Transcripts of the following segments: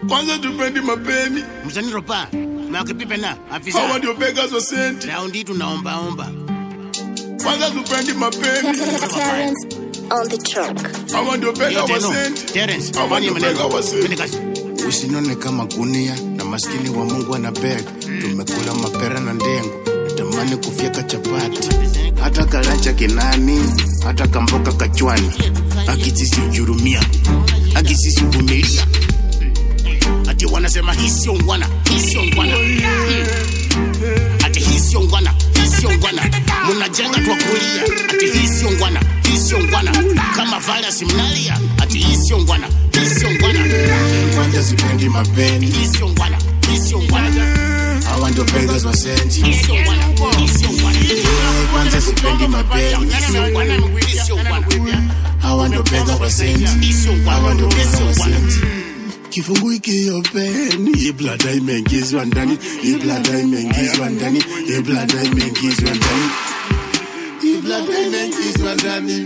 kwanza tupendi mapeni mzaniropa makipipe na hawa afisa ndio beggars wa senti raundi tunaombaomba kwanza tupendi mapeni Terrence on the track. hawa ndio bega wa senti Terence, Hawa fanya ndio maneno. bega wa senti. Twende kazi. usinone kama gunia na maskini wa mungu ana beg tumekula mapera na ndengu natamani kufyeka chapati hata kalacha kinani hata kamboka kachwani akisisi ujurumia akisisi uvumilia ati wanasema hii sio ngwana hii sio ngwana Mm. ati hii sio ngwana hii sio ngwana mnajenga twa kulia ati hii sio ngwana hii sio ngwana kama virus mnalia ati hii sio ngwana hii sio ngwana kwanza sipendi mapeni hii sio ngwana hii sio ngwana hawa ndio beggars wa senti hii sio ngwana hii sio ngwana kwanza sipendi mapeni hii sio ngwana hii sio ngwana hawa ndio beggars wa senti hii sio ngwana hawa ndio hii beggars sio wa ngwana senti kifungu hiki yopeni hii blada imeingizwa ndani hii blada imeingizwa ndani hii blada imeingizwa ndani hii blada imeingizwa ndani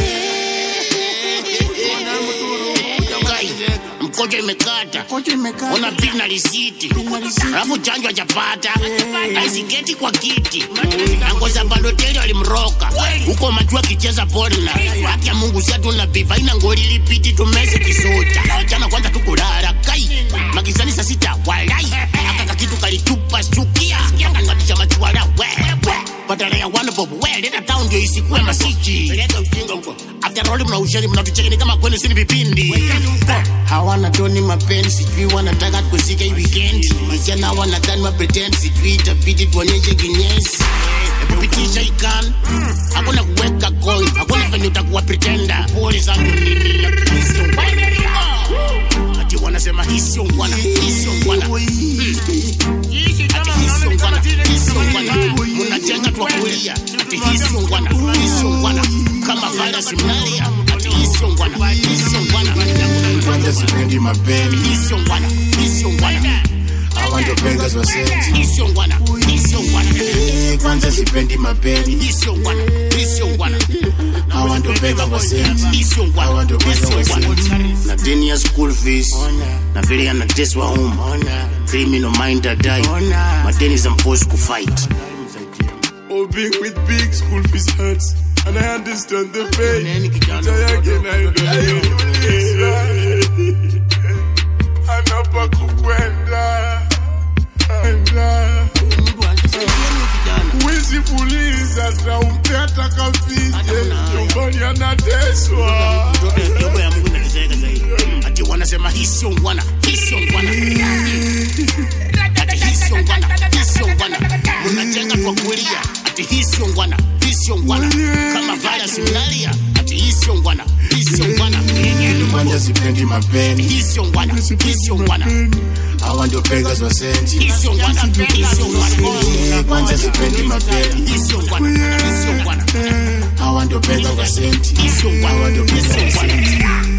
Kai, mkojo imekata ona bili na risiti alafu chanjo hajapata aisiketi kwa kiti angoza bandoteli walimroka huko majua kicheza polna haki ya mungu siatuna biva ina ngoli lipiti tumeze kisota jana kwanza tukulala kai magizani saa sita walai akaka kitu kalitupa shukia akangatisha machuala wewe badala ya one bob we leta town ndio isikuwe masichi leta ujinga huko after all mna ushari mnatuchekeni kama kwenu sini vipindi hawana toni mapenzi sijui wanataka kusika hii weekend vijana wanadhani mapretend sijui itabidi tuonyeshe kinyesi kupitisha ikan hakuna kuweka coin hakuna venye utakuwa pretenda pole zangu nini ati wanasema hii sio ngwana hii sio ngwana ati hii sio ngwana hii sio ngwana mnajenga twa kulia ati hii sio ngwana hii sio ngwana kama virus mnalia ati hii sio ngwana hii sio ngwana kwanza sipendi mapeni hii sio ngwana hii sio ngwana hawa ndio beggars wa senti hii sio ngwana hii sio ngwana kwanza sipendi mapeni hii sio ngwana hii sio ngwana hawa ndio beggars wa senti hii sio hawa ngwana ndio hii beggars sio wa ngwana senti na deni ya school fees na vile anateswa home criminal mind adai madeni za mposi kufight Oh, being with big school fees hurts, and I understand the pain. Neni kijana. Try again, I don't Anapa kukwenda enda wizi fuliza taumpe atakafije nyumbani anateswa Roho ya Mungu inateseka zaidi. ati wanasema hii sio ngwana hii sio ngwana ati hii sio ngwana hii sio ngwana mnajenga kwa kulia ati hii sio ngwana hii sio ngwana kama virus mnalia ati hii sio ngwana hii sio ngwana kwanza sipendi mapeni hii sio ngwana hii sio ngwana hawa ndio beggars wa senti hii sio ngwana hii sio ngwana kwanza sipendi mapeni hii sio ngwana hii sio ngwana hawa ndio beggars wa senti hii sio ngwana hawa ndio hii beggars sio wa ngwana senti